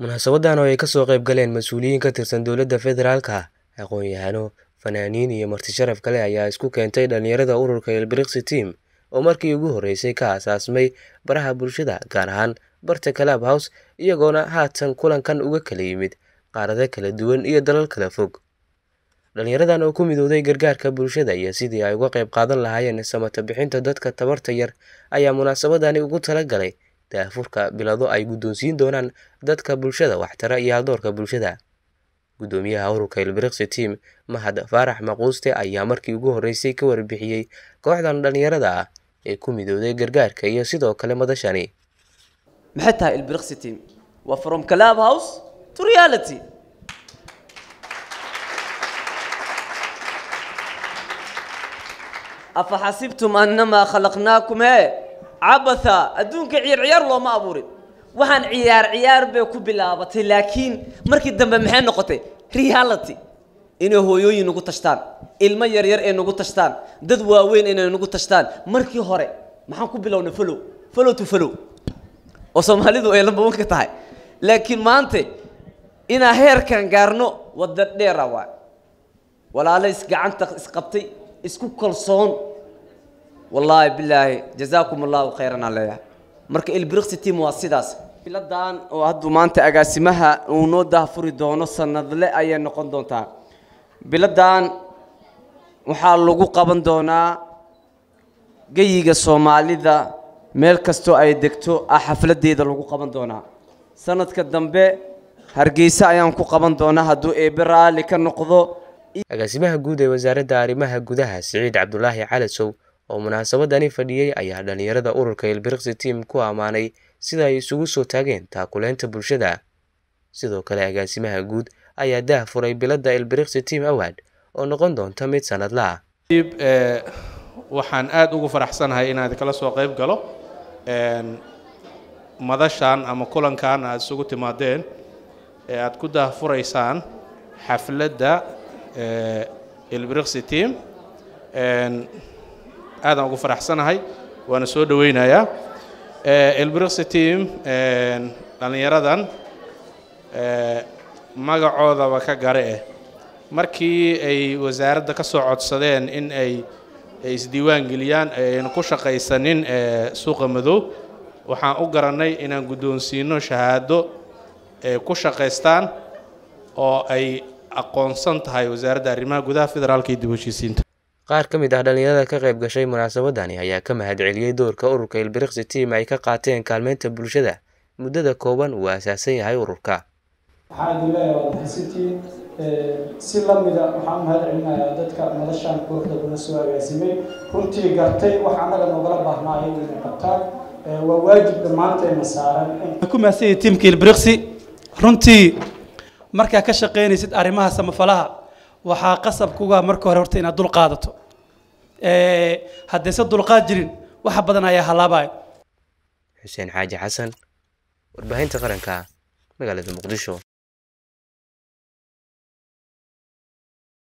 Munaasabadan oo ay ka soo qayb galeen mas'uuliyiin ka tirsan dowladda federaalka, aqoon-yahano, fanaaniin iyo marti sharaf kale ayaa isku keentay dhalinyarada ururka Ilbiriqsi Team oo markii ugu horeysay ka aasaasmay baraha bulshada gaar ahaan barta Clubhouse iyagoona haatan kulankan uga kala yimid qaarado kala duwan iyo dalal kala fog. Dhalinyaradan oo ku midowday gargaarka bulshada iyo sidii ay uga qayb qaadan lahaayeen samata bixinta dadka tabarta yar ayaa munaasabadani ugu talagalay daahfurka bilado ay guddoonsiin doonaan dadka bulshada waxtara iyo haldoorka bulshada. Guddoomiyaha ururka Ilbiriqsi Team, Mahad Faarax Maquuste ayaa markii ugu horeysay ka warbixiyey kooxdan dhalinyarada ah ee ku midowday gargaarka iyo sidoo kale madashani. maxay tahay ilbiriqsi team waa from club house to reality afa xasibtum annamaa khalaqnaakum hee cabatha adduunka ciyaar ciyaar looma abuurin waxaan ciyaar ciyaar bay ku bilaabatay laakiin markii dambe maxay noqotay reality inay hooyooyin nagu tashtaan ilmo yaryar ay nagu tashtaan dad waaweyn inay nagu tashtaan markii hore maxaan ku bilownay follow follow to follow oo soomaalidu ay lamba wanka tahay laakiin maanta inaa heerkan gaarno wadda dheera waay walaalo isgacanta isqabtay isku kalsoon wallaahi bilaahi jazaakum allahu khayran aan leeyahay marka ilbiriqsi team waa sidaas biladan oo hadduu maanta agaasimaha uu noo daahfuri doono sanadle ayay noqon doontaa biladan waxaa lagu qaban doonaa geyiga soomaalida meel kastoo ay degto ah xafladeeda lagu qaban doonaa sanadka dambe hargeysa ayaan ku qaban doonaa hadduu eebe raalli ka noqdo Agaasimaha guud ee wasaaradda arrimaha gudaha Siciid Cabdulaahi Calasow oo munaasabadani fadhiyey ayaa dhalinyarada ururka Ilbiriqsi Team ku ammaanay sida ay isugu soo taageen taakuleynta bulshada. Sidoo kale agaasimaha guud ayaa daahfuray biladda Ilbiriqsi Team Award oo noqon doonta mid sanadle ah. waxaan aada ugu faraxsanahay inaad kala soo qayb galo madashan ama kulankan aad isugu timaadeen ee aad ku daahfuraysaan xafladda ilbiriqsi team aadaan ugu faraxsanahay waana soo dhaweynayaa ilbiriqsi team dhallinyaradan magacoodaba ka gare eh markii ay wasaaradda ka soo codsadeen in ay ay isdiiwaan geliyaan ayna ku shaqaysanin suuqa madow waxaan u garannay inaan guddoonsiino shahaado ay ku shaqaystaan oo ay aqoonsan tahay wasaaradda arrimaha gudaha federaalka iyo dib u heshiisiinta Qaar ka mid ah dhalinyarada ka qayb gashay munaasabadani ayaa ka mahadceliyey doorka ururka Ilbiriqsi Team ay ka qaateen kaalmeynta bulshada muddada kooban uu aasaasan yahay ururka. waxaan idin leeyahay waad mahadsantihiin si lamida waxaan u mahad celinayaa dadka noloshaan kooxda kuna soo agaasimay runtii gartay wax annaga noogala baahnaayo inay qabtaan waa waajib dhammaanteena saaran ku mahadsanyihin tiimka ilbiriqsi runtii markaa ka shaqaynaysid arrimaha samafalaha waxaa qasab kuga marka hore horta inaad dul qaadato haddayse dulqaad jirin waxa badan ayaa halaabaya Xuseen Xaaji Xasan, warbaahinta qaranka, magaalada Muqdisho.